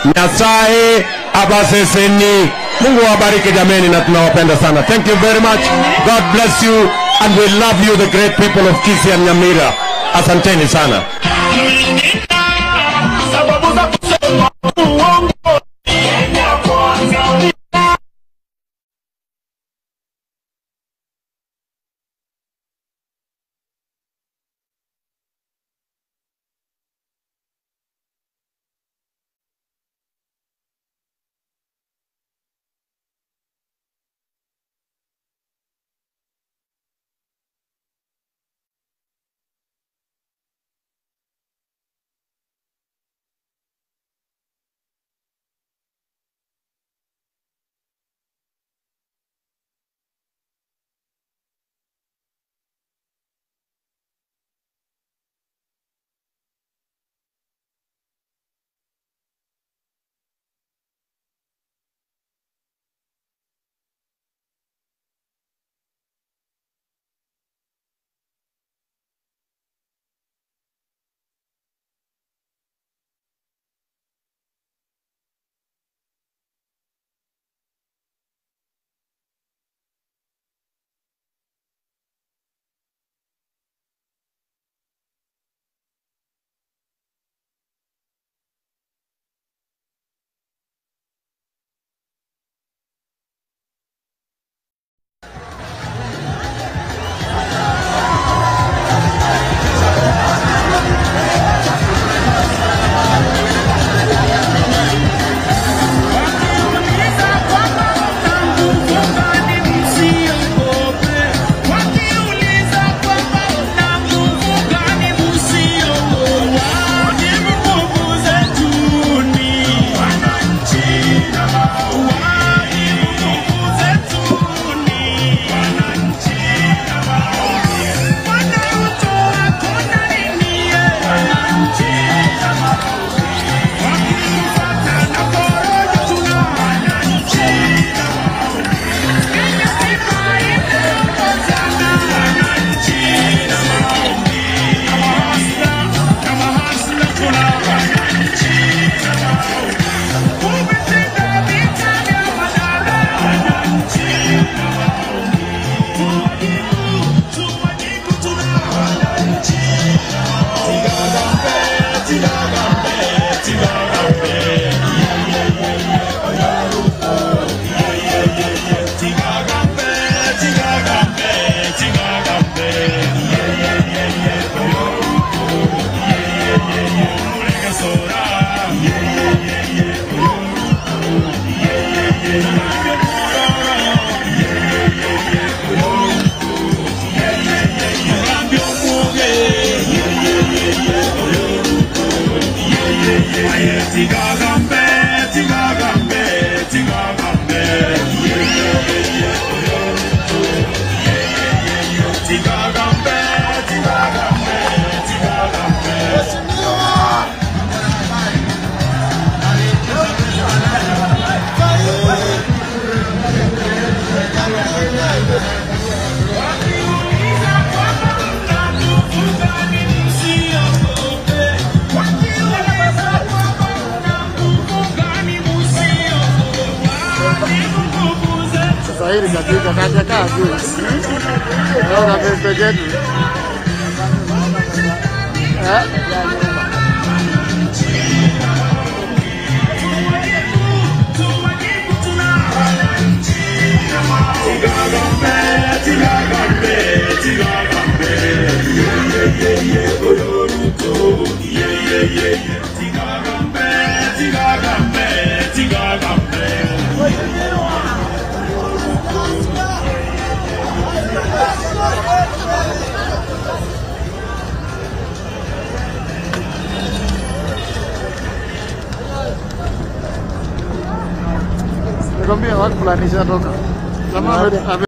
Nyasaye abaseseni. Mungu awabariki jameni, na tunawapenda sana. Thank you very much. God bless you and we love you the great people of Kisii and Nyamira. Asanteni sana. sababu za kusema uongo Kiswahili katika kaja kaa juu. Naona pembe yetu. Eh? Nikwambia watu fulani ishatoka. Jamaa ame-